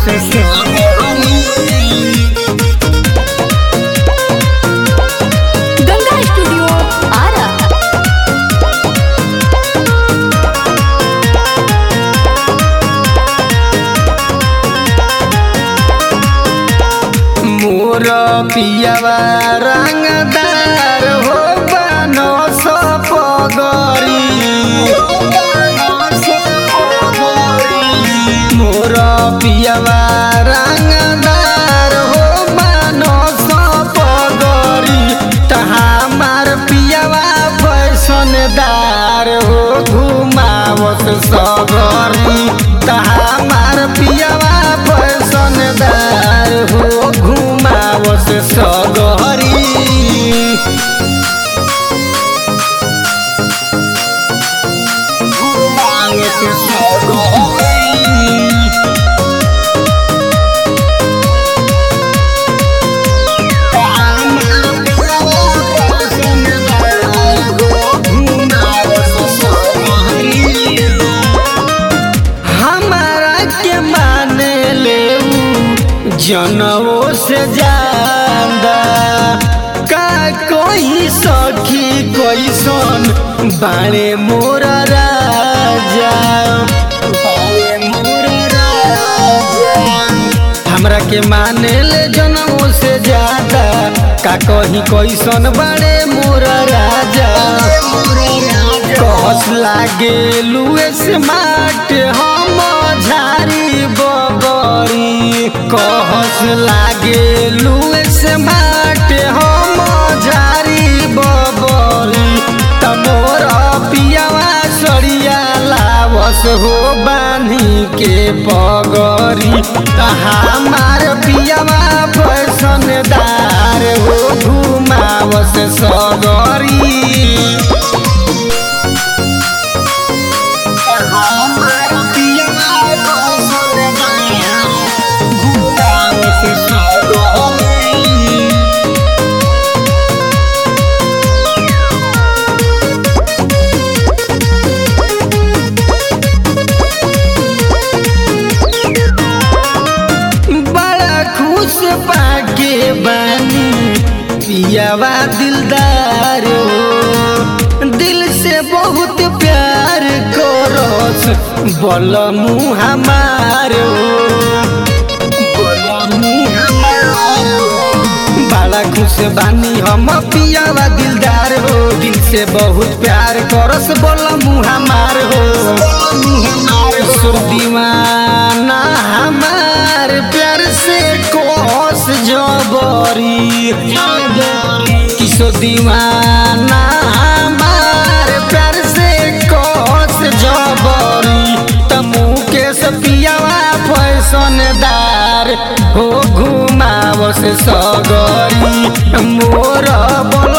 से सगरी गंगा स्टूडियो आरा मोर पियावा रंगदार हो बनो सपगरी मोर पियावा रंगदार हो बनो सपगरी तहामार पियावा फैशनदार हो घुमावत सगरी तहामार पियावा फैशनदार हो घुमावत सगरी घुमावत सगरी हमारा के माने ले जनवो से ज्यादा का कोई सखी कोई सोन बाणे मोर राजा बाणे मोर राजा हमरा के माने ले जनमो से ज्यादा का कही कैसन बड़े मोर राजा कहस लागे लुए स्मार्ट हम झारी बबरी कहस लागे लुए स्मार्ट हम झारी बबरी तमोर पियावा सड़िया लावस हो बानी के पगरी हमार पियावा फैशनदार हो घुमावस सगरी हमार पियावा फैशनदार घुमावस सगरी बड़ा खुश पाके बानी पियावा दिलदार हो दिल से बहुत प्यार करस बल मुँह हमार बड़ा खुश बानी हम पियावा दिलदार हो दिल से बहुत प्यार करस बोल मुँह हमार हो सुर दीवाना हमार प्यार से कोस जबरी किशोर दीवाना हमार प्यार से कोस जबरी तमू के सपियावा फैशनदार हो घुमावस सगरी मोर बल